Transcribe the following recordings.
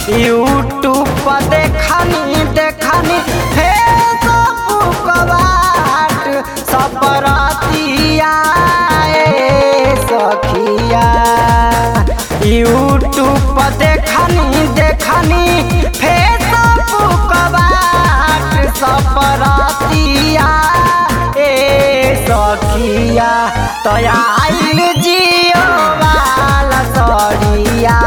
YouTube पर देखनी देखनी फेसबुक बाट सपरतिया ए सखिया यूट्यूब पर देखनी देखनी फेसबुक बाट सपरतिया ए सखिया तया आइल जियो वाला सरिया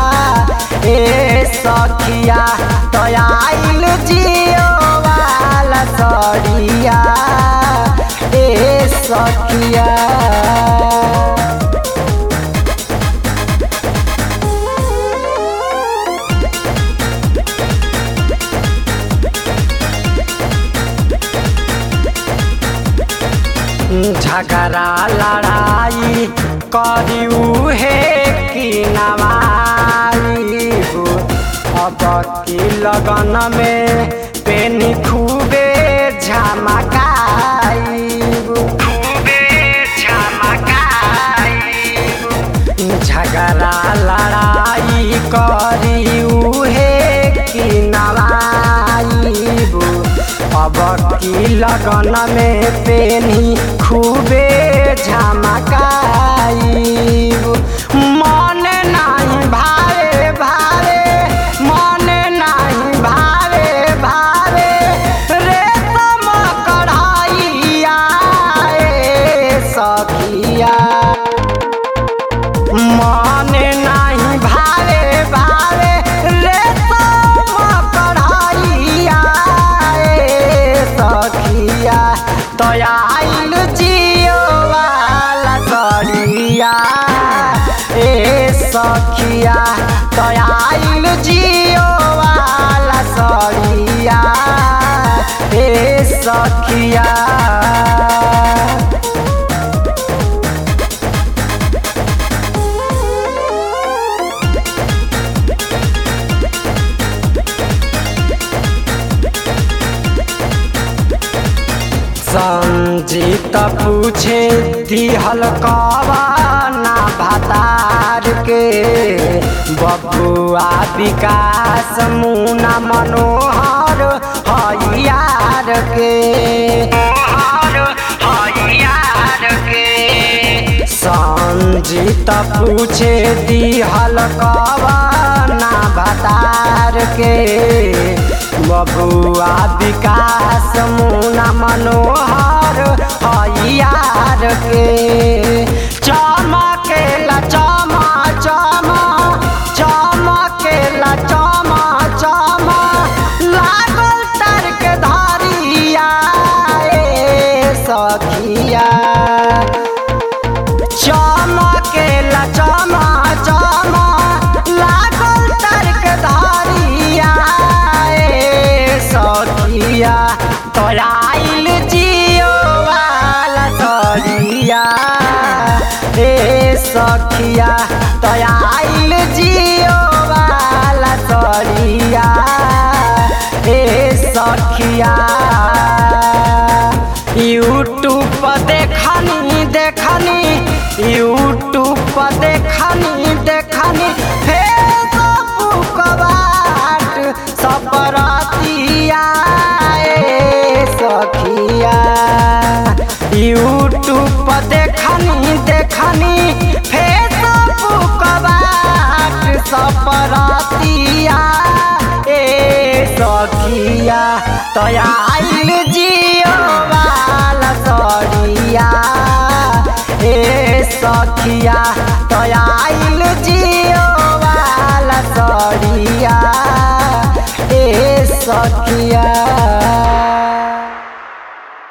ए सखिया तया आइल जियो वाला सरिया ए सखिया झगड़ा लड़ाई करिऊ हे कि नवाई हो अब की लगन में पेनी खूबे झमकाई खूबे झमकाई झगड़ा लड़ाई करिऊ हे कि नवाईबू अब की लगन में पेनी खूबे झमकाईबू मन नहीं भावे भावे मन नहीं भावे भावे रे तम कढ़ाइया ए सखिया मन नहीं भावे भावे रे तुम कढ़ाइया ए सखिया तया आइल जियो वाला सरिया ए सखिया तया आइल जियो वाला सरिया ए सखिया संजीत पूछे दिहल कवाना भतार के बबुआ विकास मुना मनोहर हरियार के हरियार के संजीत पूछे दिहल कवाना भतार के बबुआ विकास मुना मनोहर हरियार के चमकेला चमा चमा चमकेला चमा चमा लागल तर के धारिया ए सखिया चमकेला चमा चमा लागल तर्क धारिया ए सखिया तोरा आइल जियो वाला सरिया ए सखिया तोरा आइल जियो वाला सरिया ए सखिया यूट्यूब पर देखनी देखनी यूट्यूब पर देखनी देखनी फेसबुक बाट सपरतिया ए सखिया यूट्यूब पर देखनी देखनी फेसबुक बाट सपरतिया ए सखिया तया आइल जियो वाला सरिया ए सखिया तया आइल जियो वाला सरिया ए सखिया